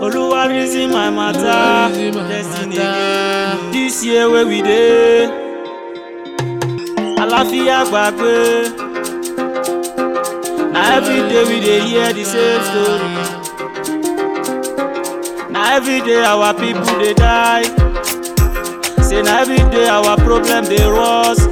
Oluwa reason my matter, Reason my destiny matter. again. This year wey we dey, àlàáfíà gbàgbé. Na everyday we dey hear the same story. Na everyday our people dey die. Say na everyday our problem dey worse.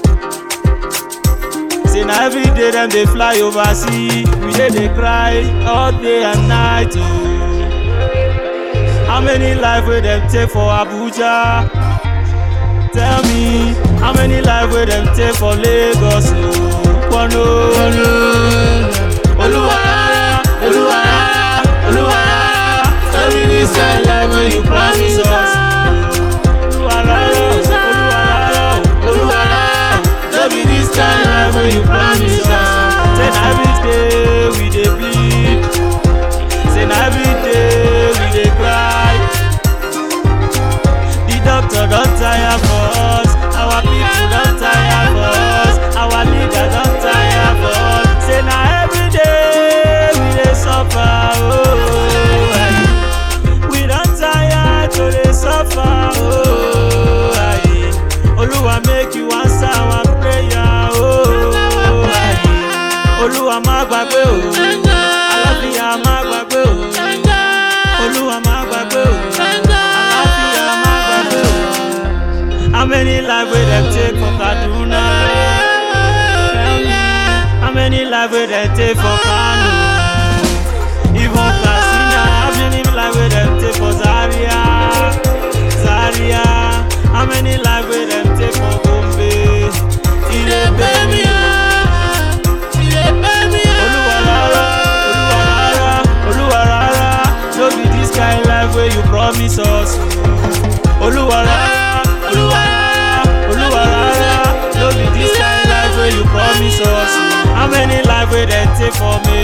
Say na everyday dem dey fly overseas. We dey dey cry all day and night. Oh. How many life wey dem take for Abuja? Tell me, how many life wey dem take for Lagos? Oh, Kwano. Oluwa, Oluwa, Oluwa, tell me this kind life wey you promise us. Oluwa, Oluwa, Oluwa, tell me this kind life wey you promise us. Say na everyday we dey bleed. Say na everyday we dey cry. The doctor don tire for us, our people don tire for us, our leader don tire for us. Say na everyday we dey suffer. Oh, aye. we don tire to dey suffer. Oh, aye. Oluwa make you answer our prayer. Oh, aye. Olúwa má gbàgbé o, àlàáfíà má gbàgbé o. Olúwa má gbàgbé o, àlàáfíà má gbàgbé o. How many life wey dem take for Kaduna? Tell me, How many life wey dem take for Kano? Even Katsina, how many life wey dem take for Zaria? Zaria, how many life wey dem take for Gombe? E dey pay me Olúwa rárá, Olúwa rárá, Olúwa rárá, no be this kind life wey you promise us. Olúwa rárá, Olúwa rárá, Olúwa rárá, no be this kind life wey you promise us. How many life wey dem take for me?